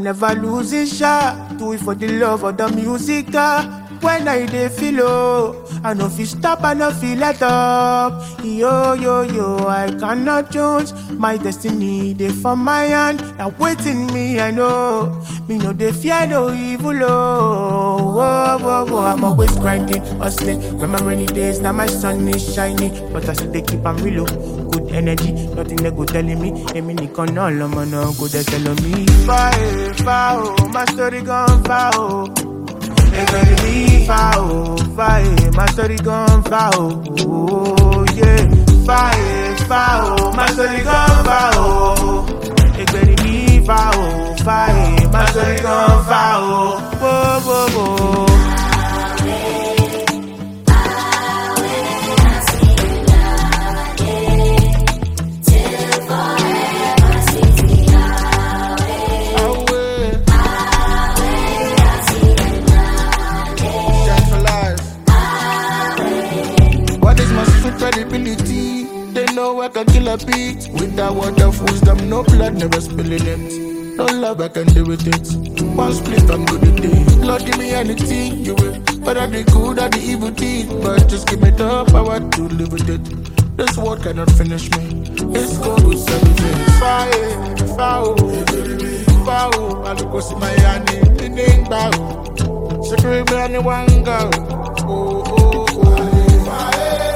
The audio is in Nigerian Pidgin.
I'm never losing shot. Do it for the love of the music. ah. When I dey feel low, I no feel stop, I no feel let up. Yo yo yo, I cannot choose my destiny. They for my hand, now waiting me. I know me no dey fear no evil. Oh, whoa, whoa, whoa. I'm always grinding, hustling. When my rainy days, now my sun is shining, but I still dey keep am real. oh. Good energy, nothing they go telling me. Èmi nìkan náà lọmọ náà kò dẹ̀ tẹ̀lé mi. Fa ẹ̀ fa o, my story gan fa o. Ẹgbẹ̀rún mi fa o, fa ẹ̀, my story gan fa o. Oh, yeah. Fa ẹ̀ fa o, my story gan fa o. Ẹgbẹ̀rún mi fa o, fa ẹ̀, my story gan fa o. Wo, wo, wo. What is my street credibility? They know I can kill a beat. With that word of wisdom, no blood, never spilling it. No love, I can do with it. One split, I'm good at it. Lord, give me anything you will. Whether the good or the evil deed. But just give me the power to live with it. This world cannot finish me. It's God who set me free. Fire, foul, foul. I look what's in my hand, in the bow. Secret me and the one go. Oh, oh, oh. Fire.